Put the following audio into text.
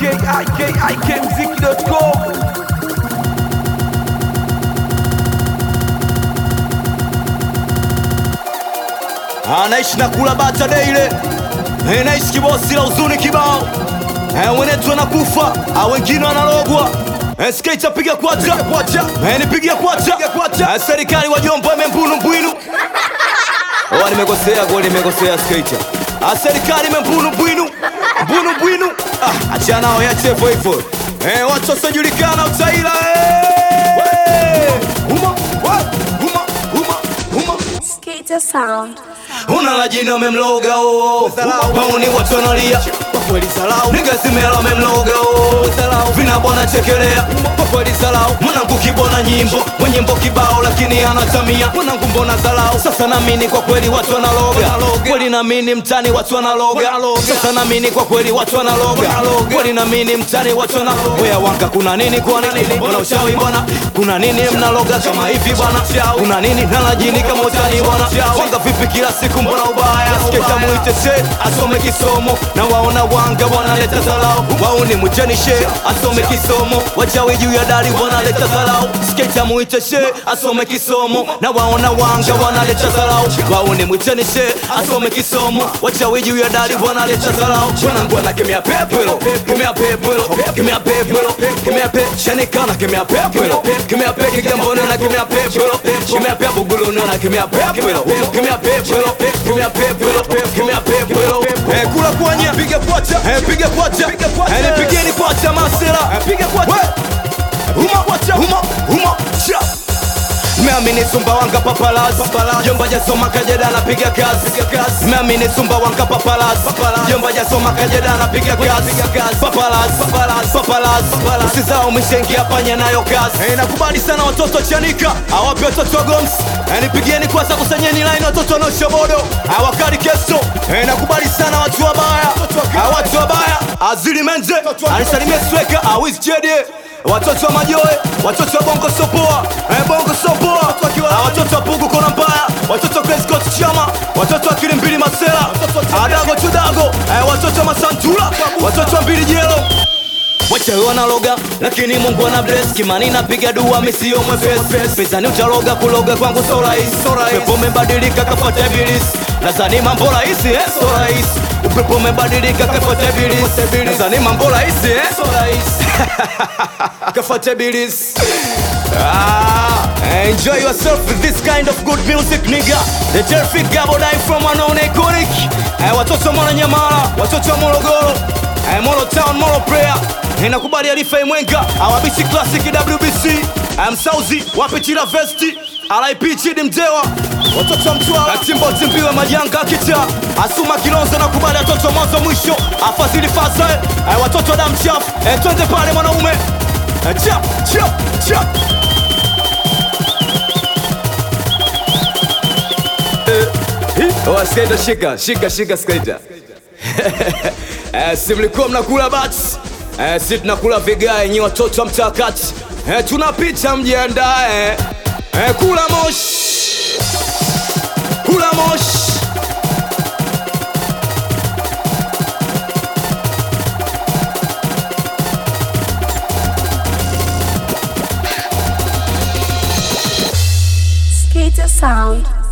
ikikmziki.com anaishi na kula bata daile Eh, naishi kibosi la huzuni kibao Eh, wenetu wanakufa ah, wengine wanalogwa Eh, skate piga kwacha Eh, nipigia kwacha Eh, serikali wajomba membunu mbwinu Oh, nimekosea goli, nimekosea skater. Ah, serikali membunu bwinu mbunu bwinu. Ah, achana nao yache hivyo hivyo. Eh, watu wasiojulikana utaila. Eh, huma, wa, huma, huma, huma. Skater sound. Una la jina umemloga oh. Mauni watu wanalia kwa kweli salau Nigga zimela umemloga oh. Vina bwana chekelea kwa kweli salau Mwanangu kibona nyimbo mwenyimbo kibao lakini anatamia Mwanangu mbona zalau Sasa namini kwa kweli watu wanaloga Kweli namini mtani watu wanaloga Sasa namini kwa kweli watu wanaloga Kweli namini mtani watu wanaloga Oya wanga kuna nini kwa nini Mbona ushawi bwana Kuna nini mnaloga kama hivi bwana Kuna nini nalajini kama utani bwana Wanga vipi kila siku mbona ubaya Sketa muite she asome kisomo Na waona wanga wanaleta zalau Wauni mujeni she asome kisomo Wachawi juu ya dari wanaleta zalau Sketa muite she asome kisomo Na waona wanga wanaleta zalau Wauni mujeni she asome kisomo Wachawi juu ya dari wanaleta zalau Wanangu wanakemea pepelo Kemea pepelo Kemea pepelo Kemea pe Shanikana kemea pepelo Kemea pe Kigamboni na kemea pepelo Kemea pe Buguluni na kemea pepelo Kemea pepelo Kemea pepelo Kemea pepelo Eh kula kwanya Piga kwacha Eh piga kwacha Eh nipigeni kwacha masela Eh piga kwacha Huma kwacha Huma Huma Cha Meamini sumba wanga papalas Jomba jasoma kajeda napiga kazi Meamini sumba wanga papalas Jomba jasoma kajeda napiga kazi Papalas Papalas Usizao mishengia panya nayo kazi hey, Nakubali sana watoto chanika Awapi watoto goms hey, Nipigieni kwanza kusanyeni line watoto no shobodo Awakari keso hey, Nakubali sana watu wabaya Ah, Watu wabaya Azili menze Anisalimie sweka Awiz jedie watoto wa majoe watoto wa bongo sopoa eh, bongo sopoa Ah, watoto wa pugu kona mbaya watoto wa Grace Coast chama watoto wa kilimbili masela adago tudago eh, watoto wa masantula watoto wa mbili jelo Wachawi wanaloga lakini Mungu ana bless Kimani napiga dua misio mwepesi Pezani utaloga kuloga kwangu so rahisi Upepo umebadilika kafuata ibilisi Nadhani mambo rahisi eh so rahisi Upepo umebadilika kafuata ibilisi Nadhani mambo rahisi eh so rahisi Kafuata ibilisi Ah, enjoy yourself with this kind of good music nigga The terrific gabo die from unknown iconic eh, Watoto wa Mwananyamala, watoto wa Morogoro eh, Moro Town, Moro Prayer Inakubali Alifa Imwenga, Awabishi Classic WBC eh, Msauzi, Wapitila Vesti RIP Chidi Mdewa Watoto wa Mtwara, Timbo Timbiwe Majanga Kita Asuma Kilonzo na kubali watoto wa mwanzo mwisho Afadhili Fasa eh, watoto wa damu chafu eh, twende pale mwanaume eh, chap chap chap Oh, skater shika, shika, shika skater. Eh, si mlikuwa mnakula bats eh, si tunakula vigae nyi watoto wa mtakati eh, tunapita mjiandae eh, kula moshi kula moshi Skater sound.